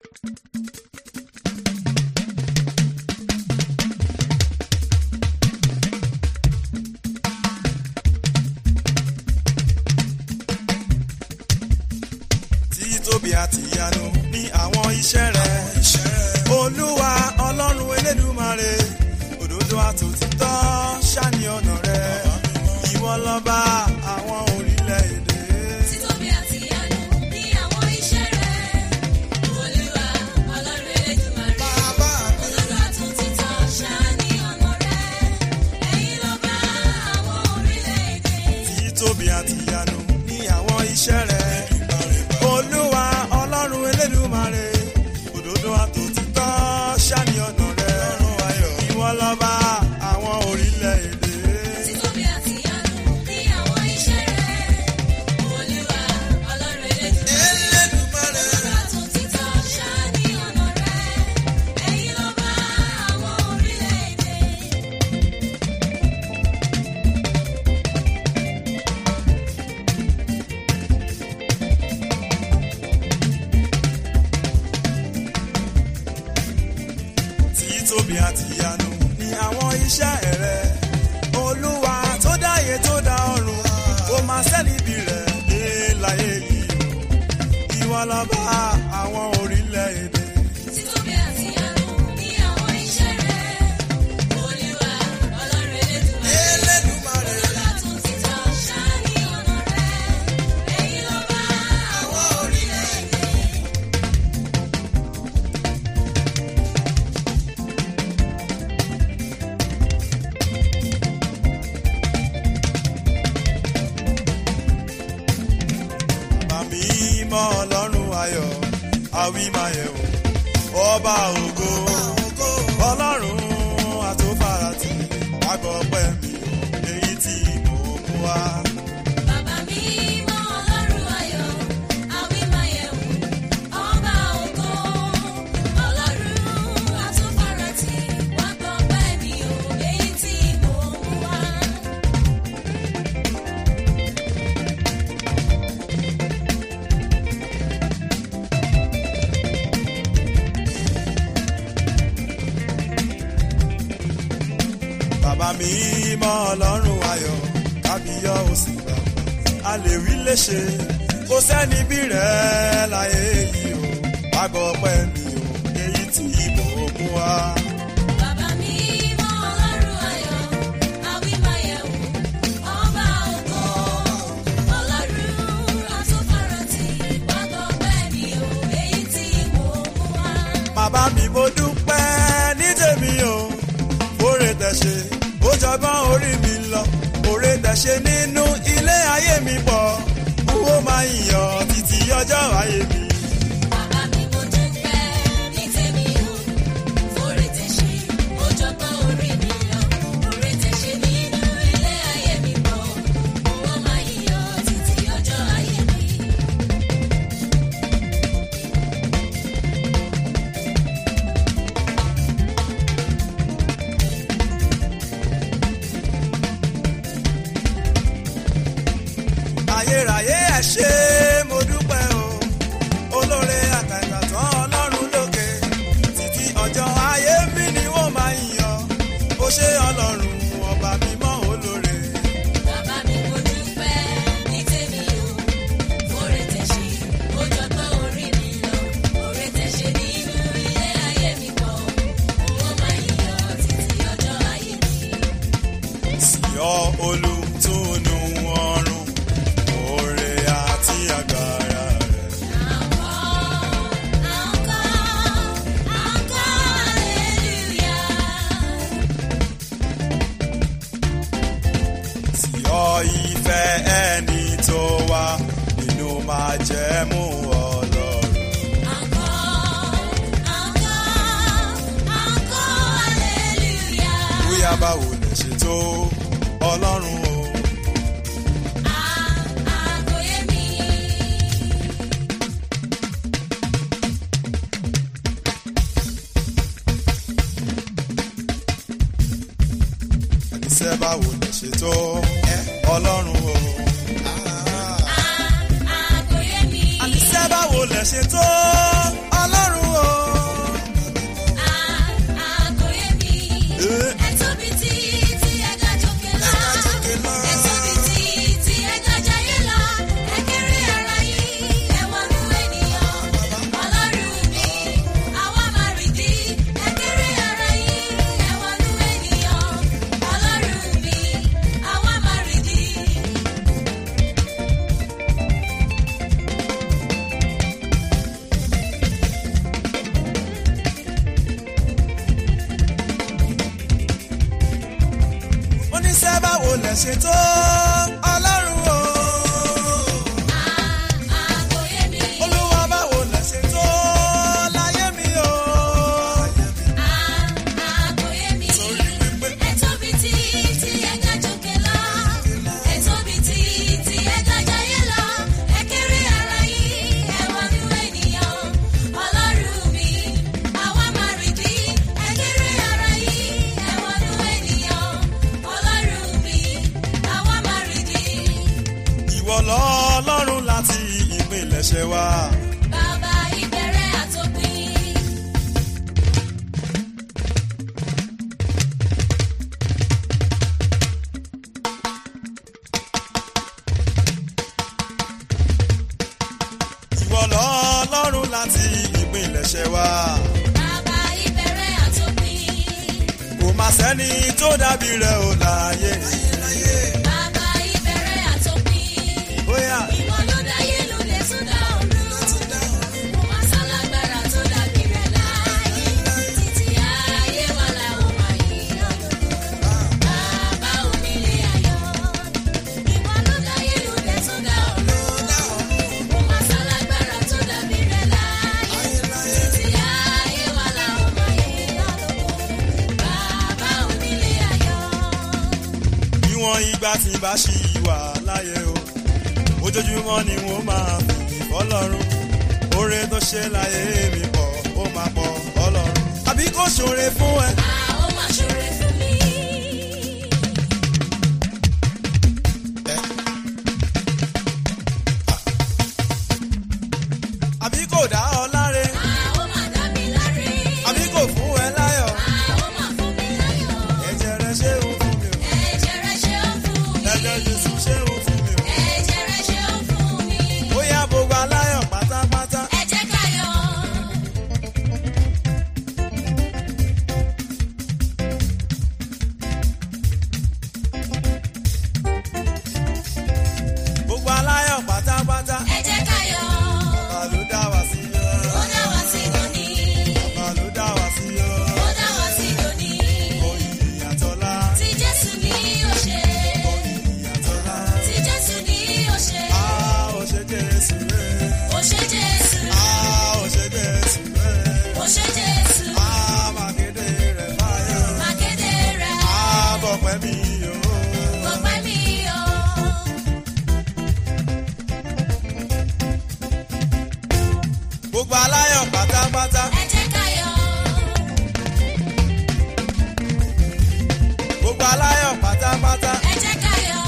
títóbi àti ìyanu ní àwọn iṣẹ́ rẹ̀. olúwa ọlọ́run elédùmarè òdodo àtòtítọ́ ṣáni ọ̀nà rẹ̀. ìwọ lọ́ba àwọn orílẹ̀-èdè. Títóbi àti ìyanu ní àwọn iṣẹ́ rẹ̀. Olúwa Ọlọ́run Elédùmarè. bàbá mi. Olódò àtúntìtọ́ ṣáání ọ̀nà rẹ̀. Ẹ̀yin lọ́ba àwọn orílẹ̀-èdè. títóbi àti ìyanu ní àwọn iṣẹ́ rẹ̀. olúwa ọlọ́run elédùmarè òdodo àtòtítọ́ ṣáni ọ̀nà rẹ̀. ìwọ lọ́ba àwọn orílẹ̀-èdè. Títóbi àti ìyanu ní àwọn iṣẹ́ rẹ̀. Olúwa Ọlọ́run Elédùmarè. Olódò àtúntìtọ́ ṣáání ọ̀nà rẹ̀. Ẹ̀yin lọ́ba àwọn orílẹ̀-èdè. títóbi àti ìyanu ní àwọn iṣẹ́ rẹ̀. olúwa tó dáyé tó dá ọ̀run kò máa sẹ́nibí rẹ̀ dé láyé yìí o. ìwọ lọ́ba àwọn orílẹ̀-èdè. Títóbi àti ìyanu ní àwọn iṣẹ́ rẹ̀. Olúwa Ọlọ́run Elédùmarè. Olódò àtúntìtọ́ ṣáání ọ̀nà rẹ̀. Ẹ̀yin lọ́ba àwọn orílẹ̀-èdè. Bàmí mọ́ ọlọ́run ayọ̀, àwí máa yẹ̀ wò. Ọba ògo, ọlọ́run àtòfarati, àgọ́ pẹ́ mi ò, èyí tí mo mú wá. Bàbá mi mọ́ Ọlọ́run ayọ̀, àwímáyẹ̀wò, ọba ògo, Ọlọ́run àtúnfàràtì, wá gbọ́ bẹ́ẹ̀ ni o, èyí tí mò ń wá. Bàbá mi mọ́ ọlọ́run ayọ̀, kábíyọ̀ òsì bàbá. A lè wí léṣe, kò sẹ́ni bí rẹ̀ láyé yìí o. Àgọ́ pẹ́ mi ò, èyí tí mo mú wá. Bàbá mi mọ́ Ọlọ́run ayọ̀, àwímáyẹ̀wò, ọba ògo, Ọlọ́run àtúnfàràtì, wá gbọ́ bẹ́ẹ̀ ni o, èyí tí mò ń wá. bàbá mi mo dúpẹ́ ní tèmi o oore tẹ̀ṣe ó jọgbọ́n orí mi lọ oore tẹ̀ṣe nínú ilé ayé mi pọ̀ n ó máa yàn títí ọjọ́ ayé mi. Bàbá mi mo dúpẹ́ ní tèmi o, fòrè tẹ̀ṣe, ó jọgbọ́n orí mi lọ. Fòrè tẹ̀ṣe nínú ilé ayé mi bọ̀, owó máa yíyọ títí ọjọ́ ayé mi. ayérayé ẹ ṣé mo dúpẹ́ o olóore àtàtàtàn ọlọ́run lókè títí ọjọ́ ayé mi ni wọ́n máa yàn ó ṣé ọlọ́run ọba mímọ́ olóore. Bàbá mi mo dúpẹ́ ní tèmi o, fòrè tẹ̀ṣe, ó jọgbọ́n orí mi lọ. Fòrè tẹ̀ṣe nínú ilé ayé mi bọ̀, owó máa yíyọ títí ọjọ́ ayé mi. Síọ́ olùtúnú ọ̀run, oore àti agbára rẹ̀. Síọ́ ìfẹ́ ẹni tó wà nínú májẹ̀mú Ọlọ́run. Bóyá báwo lè ṣe tó Ọlọ́run o. Ẹnisẹ́ báwo lè ṣe tó Ọlọ́run o. Àníṣẹ́ báwo lè ṣe tó Ọlọ́run o. lẹ ṣe tó ọlọ́run o. àkòyé mi. olúwa báwo lẹ ṣe tó láyé mi o. àkòyé mi. torí wípé ẹ tóbi tí tí ẹ ga jòkè lọ. ẹ tóbi tí tí ẹ ga jayé lọ. ẹ kéré ara yìí ẹ wọnú ènìyàn. ọlọ́run mi àwa máa rí bí. ẹ kéré ara yìí ẹ wọnú ènìyàn. ọlọ́run mi àwa máa rí bí. ìwọ lọ́lọ́run láti ìpilẹ̀ṣẹ̀ wa. bàbá ìbẹ̀rẹ̀ àtòpin. ìwọ lọ́lọ́run láti ìpilẹ̀ṣẹ̀ wa. bàbá ìbẹ̀rẹ̀ àtòpin. kò má sẹ́ni tó dàbí rẹ̀ ò láyé. bàbá ìbẹ̀rẹ̀ àtòpin. bóyá ìwọ ló dáyé ló lè tún dá ọ̀run. kò má sálágbára tó dàbí rẹ̀ láyé. títí ayé wa làwọn máa yí ọ̀dọ̀. bàbá onílé ayọ̀. ìwọ ló dáyé ló lè tún dá ọ̀run. kò má sálágbára tó dàbí rẹ̀ láyé. títí ayé wa làwọn máa yí ọ̀dọ̀. bàbá onílé ayọ̀. níwọ̀n ìgbà tí bá ṣì wà láyé o. ojoojúmọ́ ni wọ́n máa fi fọ́lọ́run. oore tó ṣe láyé mi pọ̀ ó máa pọ̀ ọlọ́run. àbí kò ṣoore fún ẹ. Ah, ó máa ṣoore fún mi. àbí kò dá ọ láre. Ah, ó máa dá mi láre. àbí kò fún ẹ láyọ̀. Ah, ó máa fún mi láyọ̀. ẹ̀jẹ̀ rẹ̀ ṣé o fún mi o. Ẹ̀jẹ̀ rẹ̀ ṣe ó fún mi. ẹ̀jẹ̀ jésù ṣé o fún mi o. Ẹ̀jẹ̀ rẹ̀ ṣe ó fún mi. bóyá gbogbo aláyọ̀ pátápátá. Ẹ jẹ́ ká yọ̀. gbogbo aláyọ̀ pátápátá. Ẹ jẹ́ ká yọ̀. bàbá ló dá wa sí yọ. Ó dá wa sí lónìí. bàbá ló dá wa sí yọ. Ó dá wa sí lónìí. oyè àtọ́lá. Tí Jésù ní ó ṣe. oyè àtọ́lá. Tí Jésù ní ó ṣe. a ò ṣe jésù rẹ̀. Ó ṣe Jésù. a ò ṣe jésù rẹ̀. Ó ṣe Jésù. a máa kéde rẹ̀ báyọ̀. Màkéde rẹ̀. a bọ̀ pẹ́ mi o. Ọpẹ́ mi o. gbogbo aláyọ̀ pátápátá. Ẹ jẹ́ ká yọ̀. gbogbo aláyọ̀ pátápátá. Ẹ jẹ́ ká yọ̀.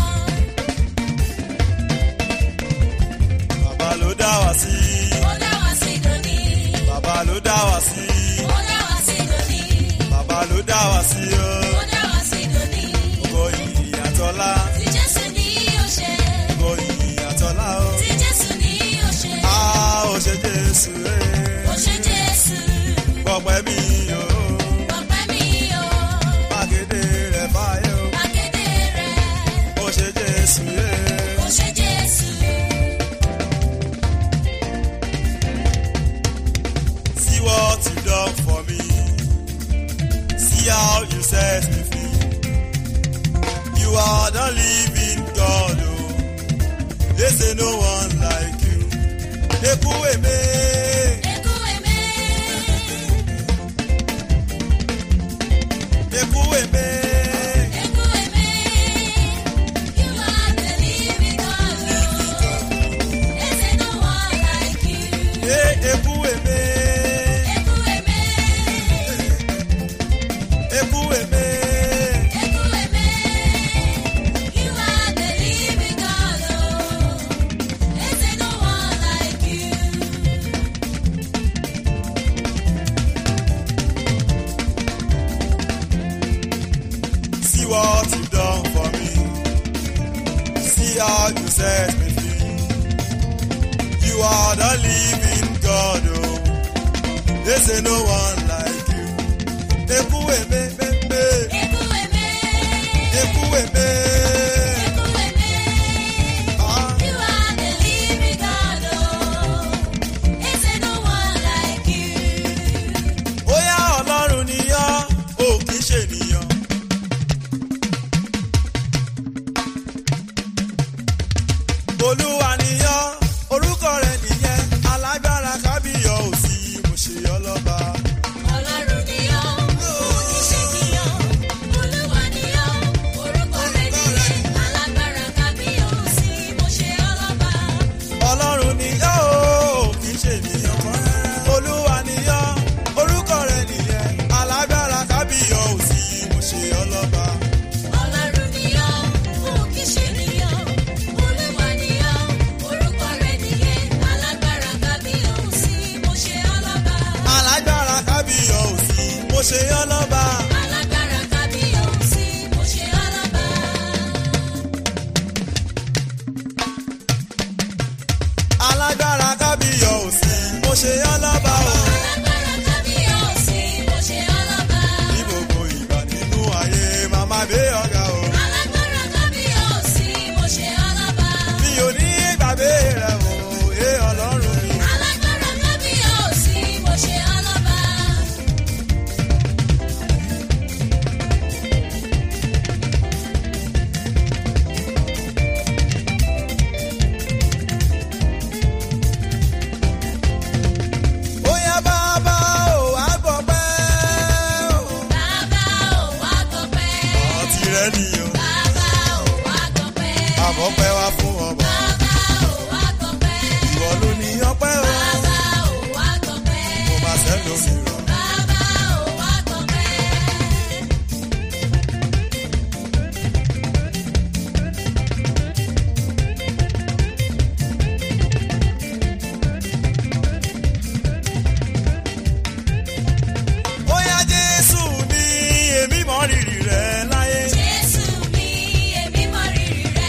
bàbá ló dá wa sí. Ó dá wa sí lónìí. bàbá ló dá wa sí. Ó dá wa sí lónìí. bàbá ló dá wa sí o. Ó dá wa sí lónìí. oyè àtọ́lá. Tí Jésù ní ó ṣe. oyè àtọ́lá o. Tí Jésù ní ó ṣe. a ò ṣe jésù rẹ̀. Ó ṣe Jésù. gbọ̀pẹ́ mi o. Ọpẹ́ mi o. máa kéde rẹ̀ báyọ̀. Màkéde rẹ̀. ó ṣe jésù rẹ̀. Ó ṣe Jésù. See what you done for me. See how you set me free. You are the living God, oh. They say no one like you. Ekuweme, Ekú èmé. Ekuweme, Ekú èmé. You are the living God. There is no one like you. eh, Ekuweme, Ekú èmé. Ekuweme. Ekú èmé. You are the living God. There is no one like you. See what you done for me. See how you set me free. You are the living God, oh. They say no one like you. Ekuweme, me, me. Ekú èmé. Ekuweme. Ekú èmé. Ah, You are the living God. There is no one like you. bóyá Ọlọ́run ni ọ́, ò kì í ṣe ènìyàn. ṣe ọ́ lọ́ba. Alágbára kábíyèsí, mo ṣe ọlọ́ba. alágbára kábíyọ̀ òsì mo ṣe ọ́ lọ́ba o. Alágbára kábíyèsí, mo ṣe ọlọ́ba. ní gbogbo ìgbà nínú ayé màmá gbé ọ̀gá o. Alágbára kábíyèsí, mo ṣe ọlọ́ba. mi ò ní gbàgbé rẹ̀ o ẹ ọlọ́run mi. Alágbára kábíyèsí, mo ṣe ọlọ́ba. bóyá bàbá ò wá gbọ́ pẹ́ o. Bàbá ò wá gbọpẹ́. ọtí rẹ nìyẹn Bàbá ò wá gbọpẹ́. àmọ́ pẹ́ wá fún ọba. Bàbá ò wá gbọpẹ́. ìwọ ló ní ọpẹ́ o. Bàbá ò wá gbọpẹ́. mo máa ṣẹ́ lómi rọ̀. Bàbá ò wá gbọpẹ́. bóyá jésù mi èmi mọ rírì rẹ láyé. Jésù mi, èmi mọ rírì rẹ.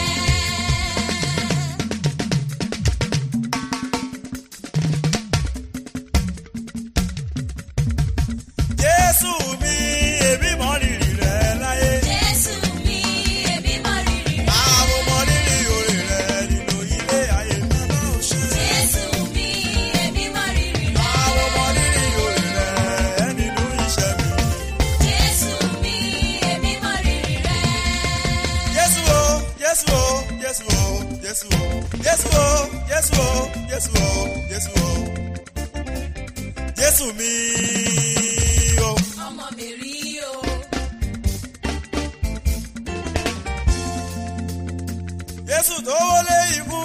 jésù mi èmi mọ rírì rẹ láyé. Jésù mi, èmi mọ rírì rẹ. àwọn mọ rírì oore rẹ nínú ilé ayé mi. Jésù mi, èmi mọ rírì rẹ. àwọn mọ rírì oore rẹ nínú iṣẹ́ mi. Jésù mi, èmi mọ rírì rẹ. jésù o jésù o jésù o jésù o jésù o jésù o jésù o jésù o jésù mi o. Ọmọ mi rí o. Jésù tó wọlé ikú.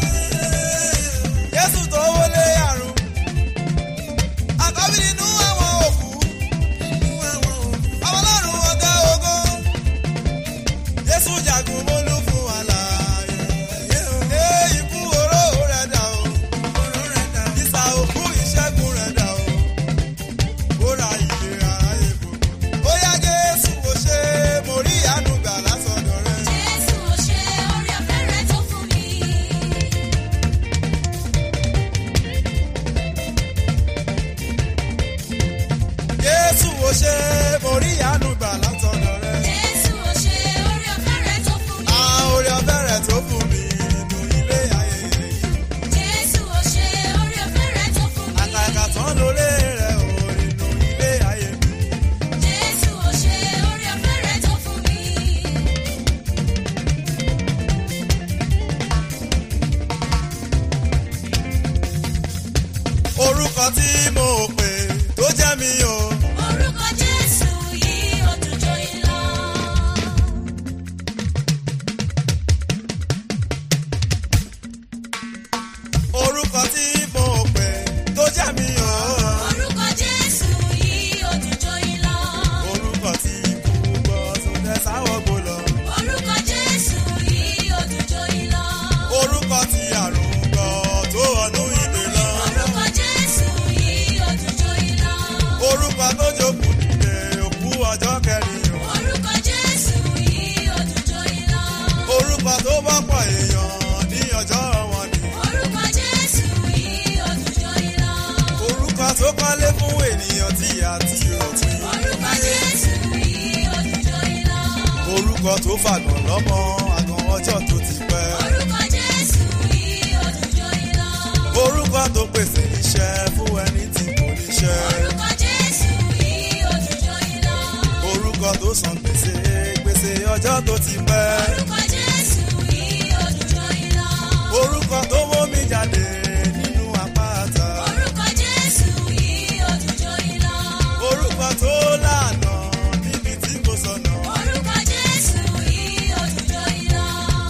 Jésù tó wọlé àrùn. Àkọ́bí nínú àwọn òkú. Àwọn ọlọ́run ọ̀gá ògo. Jésù jagun mólú fún àlàyé. Ẹ ikú oró rẹ̀ dà o. Ìsà òkú ìṣẹ́gun rẹ̀ dà o. Ó ra ìlera èbò. Bóyá Jésù kò ṣe mo rí àánú gbà lásọ̀dọ̀ rẹ̀. Jésù ò ṣe orí ọ̀fẹ́ rẹ tó fún mi. Jésù ò ṣe mo rí àánú gbà látọ̀dọ̀ rẹ̀. Jésù ò ṣe orí ọ̀fẹ́ rẹ tó fún mi. A orí ọ̀fẹ́ rẹ̀ tó fún mi nínú ilé ayẹyẹ yìí. Jésù ò ṣe orí ọ̀fẹ́ rẹ tó fún mi. Àkàkà tán lórí rẹ̀ ò nínú ilé ayé mi. Jésù ò ṣe orí ọ̀fẹ́ rẹ tó fún mi. Orúkọ tí mo pè tó jẹ́ mi o. Orúkọ Jésù yìí ó dùn joyin lọ. Orúkọ tí mo pè tó jẹ́ mi o. Orúkọ Jésù yìí ó dùn joyin lọ. Orúkọ tí kú gbọ́ tó tẹ sáwọ́ gbó lọ. Orúkọ Jésù yìí ó dùn joyin lọ. Orúkọ tí àrùn gbọ́ tó ọdún ìgbè lọ. Orúkọ Jésù yìí ó dùn joyin lọ. Orúkọ tó jókòó nílé òkú ọjọ́ kẹrin o. Orúkọ Jésù yìí ó dùn joyin lọ. Orúkọ tó bá pọ̀ èèyàn ní ọjọ́ wọn ni. Orúkọ Jésù yìí ó dùn joyin lọ. Orúkọ tó kọ́lé fún ènìyàn tí a ti rọ̀tí. Orúkọ Jésù yìí ó dùn joyin lọ. Orúkọ tó fàgàn lọ́mọ àgàn ọjọ́ tó ti pẹ́. Orúkọ Jésù yìí ó dùn joyin lọ. Orúkọ tó pèsè iṣẹ́ fún ẹni tí kò níṣẹ́. Orúkọ Jésù yìí ó dùn joyin lọ. Orúkọ tó san gbèsè gbèsè ọjọ́ tó ti pẹ́. Orúkọ Jésù yìí ó dùn joyin lọ. Orúkọ tó mú mi jáde nínú àpáta. Orúkọ Jésù yìí ó dùn joyin lọ. Orúkọ tó lànà níbi tí kò sọnà. Orúkọ Jésù yìí ó dùn joyin lọ.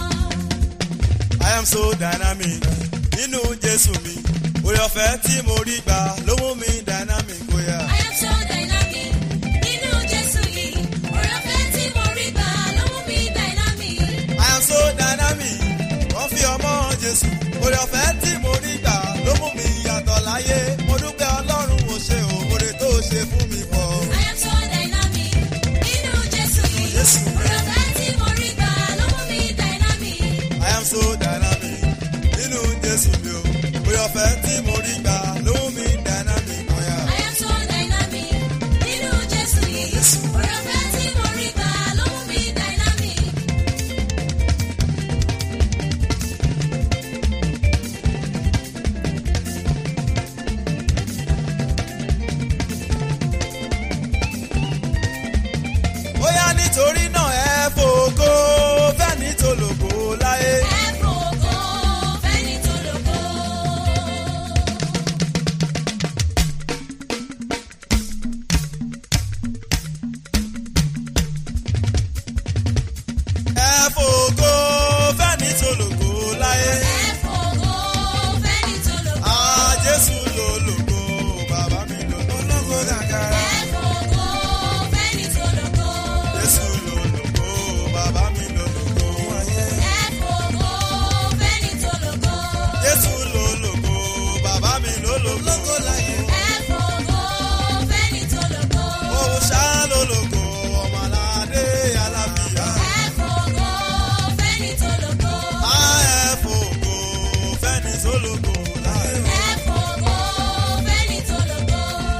I am so dynamic nínú Jésù mi. Orí ọ̀fẹ́ tí mo rí gbà ló mú mi dynamic bóyá. I am so dynamic. Nínú Jésù yìí, oore ọ̀fẹ́ tí mo rí gbà ló mú mi dynamic. I am so dynamic. Wọ́n fi ọmọ Jésù. Orí ọ̀fẹ́ tí mo rí gbà ló mú mi yàtọ̀ láyé. Mo dúpẹ́ Ọlọ́run ò ṣe o, oore tó ṣe fún mi pọ̀. I am so torí náà ẹ fògo fẹ́ni tó lògo láyé. ẹ fògo fẹ́ni tó lógo. ẹ fògo fẹ́ni tó lògo láyé. ẹ fògo fẹ́ni tó lógo. a jésù ló lògo bàbá mi ló lògo gàgàrà. ẹ fògo fẹ́ni tó lógo. jésù ló lògo bàbá mi ló lògo ayé. ẹ fògo fẹ́ni tó lógo. jésù ló lògo bàbá mi ló lògo láyé. ẹ fògo fẹ́ni tó lógo. òun ṣá ló lògo ọmọládé alábìyá. ẹ fògo fẹ́ni tó lógo. a ẹ fògo fẹ́ni tó lògo láyé. ẹ fògo fẹ́ni tó lógo.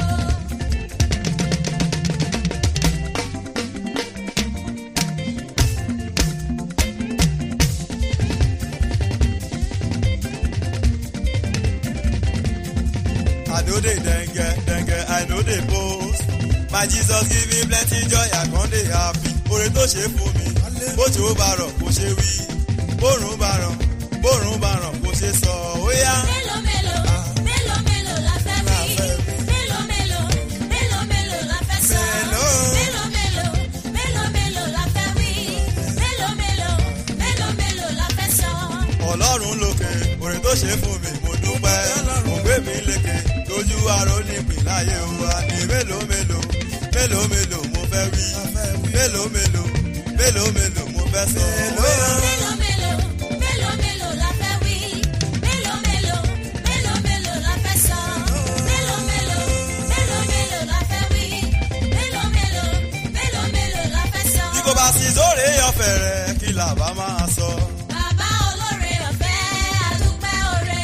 I know they dengue, dengue, I know they post. My Jesus give me plenty joy, I con dey happy. Oore tó ṣe fún mi, bójú ó bá rọ̀ kò ṣe wí. Bórun bá rọ̀, bórun bá rọ̀ kò ṣe sọ, ó yá. Mélòó mélòó, mélòó mélòó la fẹ́ wí? Mélòó mélòó, mélòó mélòó la fẹ́ sọ? Mélòó. Mélòó mélòó, mélòó mélòó la fẹ́ wí? Mélòó mélòó, mélòó mélòó la fẹ́ sọ? Ọlọ́run lókè, oore tó ṣe fún mi, mo dúpẹ́. Mo gbé mi lékè, lójú aró nípìn láyé wa ní mélòó mélòó. Mélòó mélòó mo fẹ́ wí. Mélòó mélòó, mélòó mélòó mo fẹ́ sọ. ó yá. Mélòó mélòó, mélòó mélòó la fẹ́ wí? Mélòó mélòó, mélòó mélòó la fẹ́ sọ? Mélòó mélòó, mélòó mélòó la fẹ́ wí? Mélòó mélòó, mélòó mélòó la fẹ́ sọ? Bí kò bá sí sóre ọ̀fẹ́ rẹ̀, kí làbá máa sọ. Bàbá olóore ọ̀fẹ́ àdúpẹ́ oore.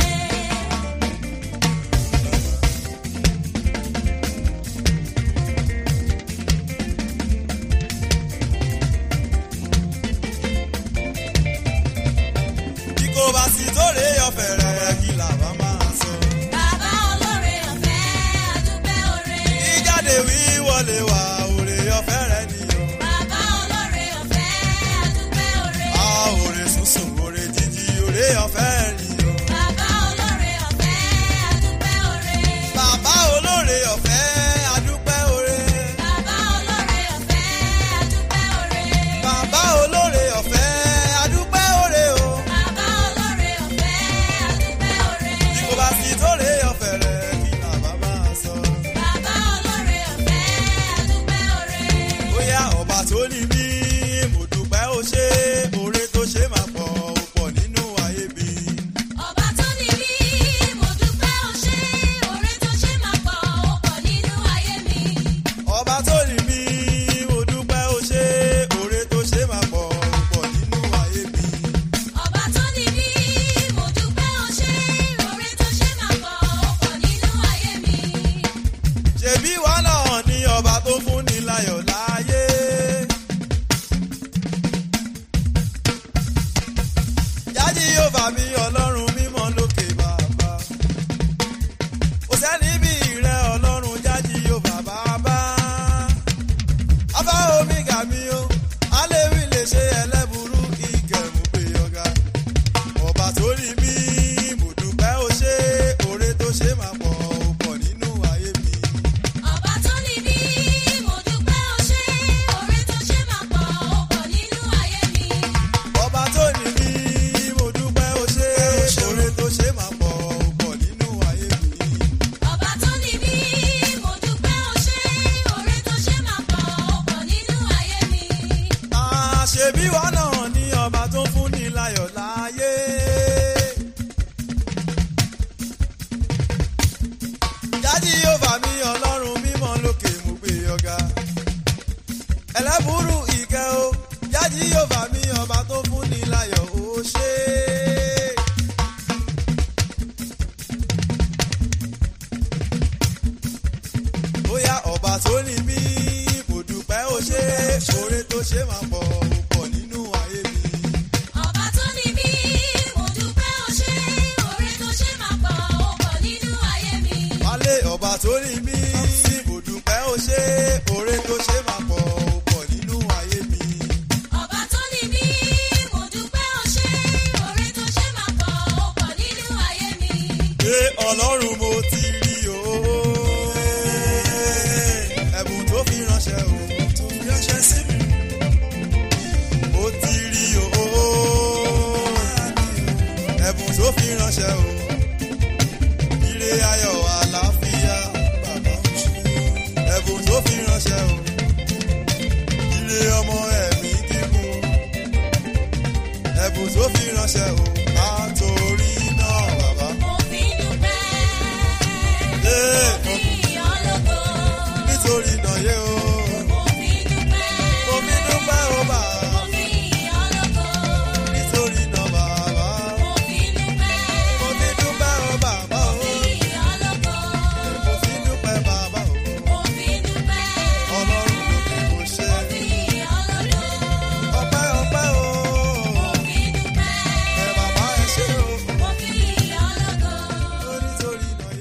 Bí kò bá sí sóre ọ̀fẹ́ rẹ̀, kí làbá máa sọ. Bàbá olóore ọ̀fẹ́ àdúpẹ́ oore. Ìjáde wí wọlé wá, òrè ọ̀fẹ́ rẹ̀ nìyọ. Bàbá olóore ọ̀fẹ́ àdúpẹ́ oore. A òrè sùnsùn, òrè jíjí, òrè ọ̀fẹ́ nìyọ. Bàbá olóore ọ̀fẹ́ àdúpẹ́ oore. Bàbá olóore ọ̀fẹ́ adúpẹ́ òre. Bàbá olóore ọ̀fẹ́ àdúpẹ́ oore. Bàbá olóore ọ̀fẹ́ adúpẹ́ òre o. Bàbá olóore ọ̀fẹ́ àdúpẹ́ oore. Bí kò bá sí sóre ọ̀fẹ́ rẹ̀, kí làbá máa sọ. Bàbá olóore ọ̀fẹ́ àdúpẹ́ oore. Bóyá ọba tó ní mí, mo dúpẹ́ ó ṣe, òre tó ṣe máa pọ̀, ó pọ̀ nínú ayé mi. Ọba tó ní bí mo dúpẹ́ ó ṣe, oore tó ṣe máa pọ̀ ó pọ̀ nínú ayé mi. Ọba tó ní mí, mo dúpẹ́ ó ṣe, òre tó ṣe máa pọ̀, ó pọ̀ nínú ayé mi. Ọba tó ní bí mo dúpẹ́ ó ṣe, oore tó ṣe máa pọ̀ ó pọ̀ nínú ayé mi. Ṣèbí wa náà ni ọba tó fún ni láyọ̀ láyé. Jáde yóò bá mi ọlọ́run mímọ́ lókè bàbá. Kò sẹ́ni bí rẹ ọlọ́run jáde yóò bá bàbá. Abá omi gà mí o, Aléwì lè ṣe ẹlẹ́burú ìgẹ̀mú pé ọ̀gá. Ọba tó rí mi, mo dúpẹ́ ó ṣe, oore tó ṣe máa pọ̀ ó pọ̀ nínú ayé mi. Ọba tó ní bí mo dúpẹ́ ó ṣe, oore tó ṣe máa pọ̀ ó pọ̀ nínú ayé mi. ọba tó ní mí mo dúpẹ́ ó ṣe oore tó ṣe máa pọ̀ ó pọ̀ nínú ayé mi. Ọba tó ní bí mo dúpẹ́ ó ṣe, oore tó ṣe máa pọ̀ ó pọ̀ nínú ayé mi. àṣebí wa náà ní ọba tó fún ni láyọ̀ láyé. jáde yóò bá mi ọlọ́run mímọ́ lókè mú gbé ọ̀gá. ẹlẹ́bùrú ìkẹ́ o jáde yóò bá mi ọba tó fún ni láyọ̀ ó ṣe. bóyá ọba tó ní mí mo dúpẹ́ ó ṣe oore tó ṣe máa pọ̀ ó